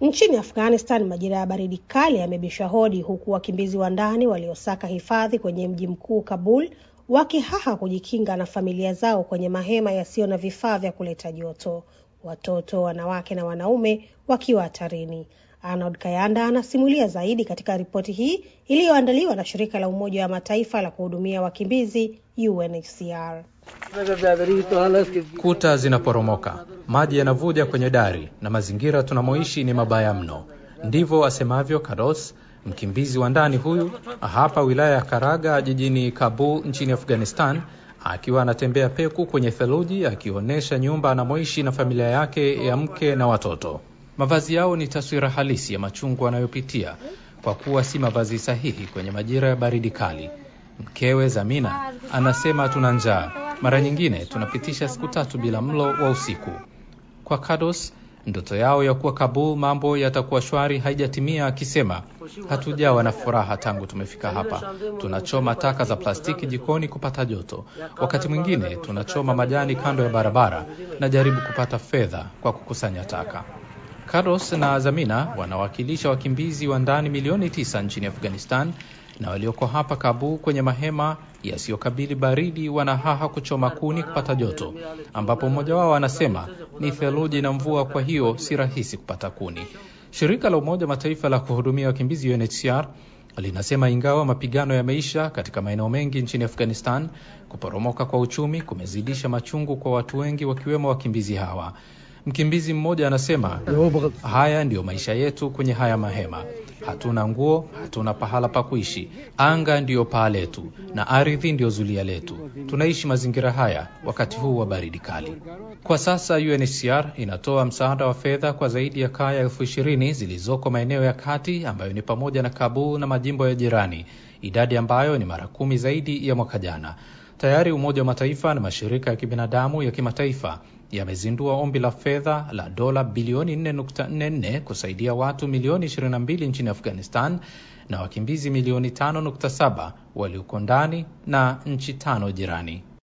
Nchini Afghanistan, majira ya baridi kali yamebisha hodi, huku wakimbizi wa ndani waliosaka hifadhi kwenye mji mkuu Kabul wakihaha kujikinga na familia zao kwenye mahema yasiyo na vifaa vya kuleta joto, watoto, wanawake na wanaume wakiwa hatarini. Arnold Kayanda anasimulia zaidi katika ripoti hii iliyoandaliwa na shirika la Umoja wa Mataifa la kuhudumia wakimbizi UNHCR. Kuta zinaporomoka, maji yanavuja kwenye dari na mazingira tunamoishi ni mabaya mno. Ndivyo asemavyo Karos, mkimbizi wa ndani huyu hapa wilaya ya Karaga jijini Kabul nchini Afghanistan, akiwa anatembea peku kwenye theluji akionyesha nyumba anamoishi na familia yake ya mke na watoto. Mavazi yao ni taswira halisi ya machungu anayopitia kwa kuwa si mavazi sahihi kwenye majira ya baridi kali. Mkewe Zamina anasema tuna njaa, mara nyingine tunapitisha siku tatu bila mlo wa usiku. Kwa Kados, ndoto yao ya kuwa Kabul mambo yatakuwa shwari haijatimia, akisema hatujawa na furaha tangu tumefika hapa. Tunachoma taka za plastiki jikoni kupata joto, wakati mwingine tunachoma majani kando ya barabara na jaribu kupata fedha kwa kukusanya taka. Karos na Zamina wanawakilisha wakimbizi wa ndani milioni tisa nchini Afghanistan na walioko hapa Kabul kwenye mahema yasiyokabili baridi wanahaha kuchoma kuni kupata joto, ambapo mmoja wao anasema ni theluji na mvua, kwa hiyo si rahisi kupata kuni. Shirika la Umoja Mataifa la kuhudumia wakimbizi UNHCR linasema ingawa mapigano yameisha katika maeneo mengi nchini Afghanistan, kuporomoka kwa uchumi kumezidisha machungu kwa watu wengi, wakiwemo wakimbizi hawa. Mkimbizi mmoja anasema haya ndiyo maisha yetu kwenye haya mahema. Hatuna nguo, hatuna pahala pa kuishi. Anga ndiyo paa letu na ardhi ndiyo zulia letu. Tunaishi mazingira haya wakati huu wa baridi kali. Kwa sasa UNHCR inatoa msaada wa fedha kwa zaidi ya kaya elfu ishirini zilizoko maeneo ya kati ambayo ni pamoja na Kabul na majimbo ya jirani, idadi ambayo ni mara kumi zaidi ya mwaka jana. Tayari Umoja wa Mataifa na mashirika ya kibinadamu ya kimataifa yamezindua ombi la fedha la dola bilioni 4.44 kusaidia watu milioni 22 nchini Afghanistan na wakimbizi milioni 5.7 walioko ndani na nchi tano jirani.